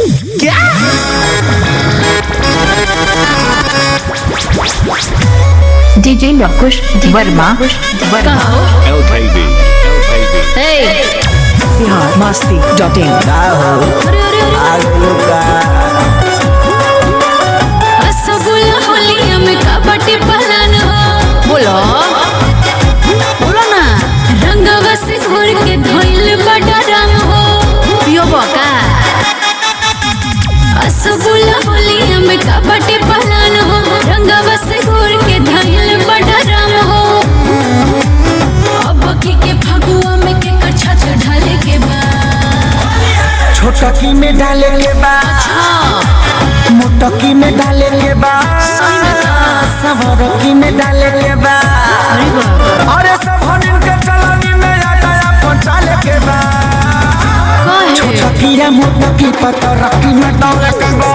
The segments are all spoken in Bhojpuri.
DJ Lokush Verma Verma LKB. LKB. Bihar Masti dot in rasgulla होलिया में कबड्डी पहलन हो बोलो बोलो ना रंगवा से घोर के धोइल बड़ा रंग हो पियो बका रसगुल्ला होलिया में कबड्डी पहलन हो रंगवा से घोर के धोइल बड़ा रंग हो अब की के फगुआ में के कच्छा चढ़ाले के बाद छोटकी में डाले के बा मोटकी में डाले के बा सवरकी में डाले के बा अरे सब हनिन के चलनी में आटा पहुंचाले के बा छोटकी या मोटकी पतरकी में डाले के बा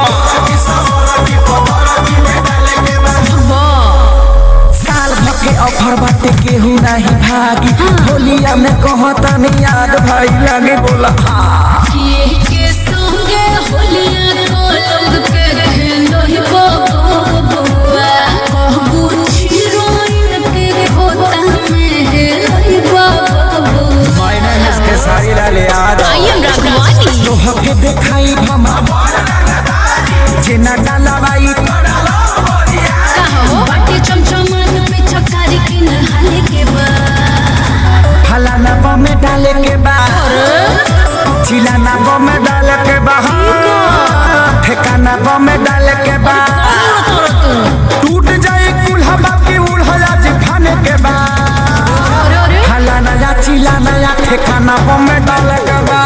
साल भर के ऑफर बाटे केहू नहीं भागी होलिया में कहता नहीं याद भाई लगे बोला हाँ ये के संगे होलिया को लोग के खेलो ही बबुआ कहबू चिरोइन के खोता में हेलो ही बबुआ मायने इसके सारी लाले याद आई एम राघवानी तो हके देखाई भमा जेना डाला बाई कहो बाटे चमचमान पे चकारी के नहाले के बाद फलाना बा में डाले के बा चिलाना बा में डाले के बा ठेकाना बा में डाले के बा टूट जाए कुल्हा बाकी उल्हा जी खाने के बा अरे अरे फलाना या चिलाना या ठेकाना बा में डाले के बा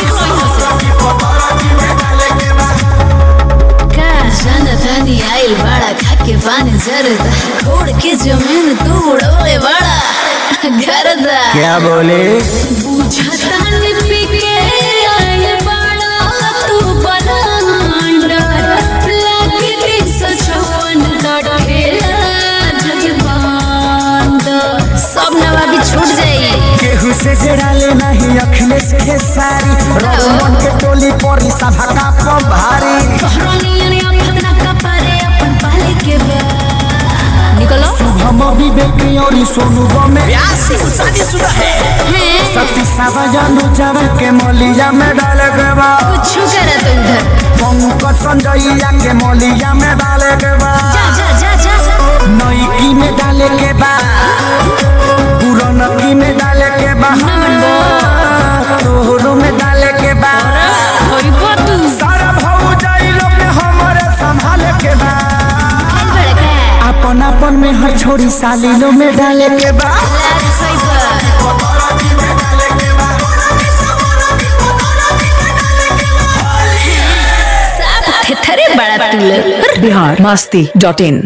का जाना तानी आइल बड़ा खाके पानी जरदा छोड़ के जमीन तू उड़ोले बड़ा गरदा क्या बोले बुझतानी पिके आइल बड़ा तू बलांडा लागे तीन सौ छप्पन का ठेला जजबांड सब नवाबी छूट जाई केहू से जड़ाले नहीं अखिलेश के सारी रघुमन के टोली परी सभा का पम भारी कहरानियन अपना कपारे अपन पाले के बा निकलो हम विवेक और सोनू बमे हैं सती सावा जानू चावल के मौलिया में डाले के बा कुछ करत उधर पंकज संजयया के मौलिया में डाले के बा जा जा जा जा जा नईकी में डाले के बा पुरनकी में डाले के बा तोहरो में डाले के बा होई बातू सारा भाऊ जाई लोग में हमारे संभाले के बा आइल बड़े का अपन अपन में हर छोरी साली लो में डाले के बा लाज सही बा साफ थेथरे बड़ा तुल बिहार मस्ती डॉट इन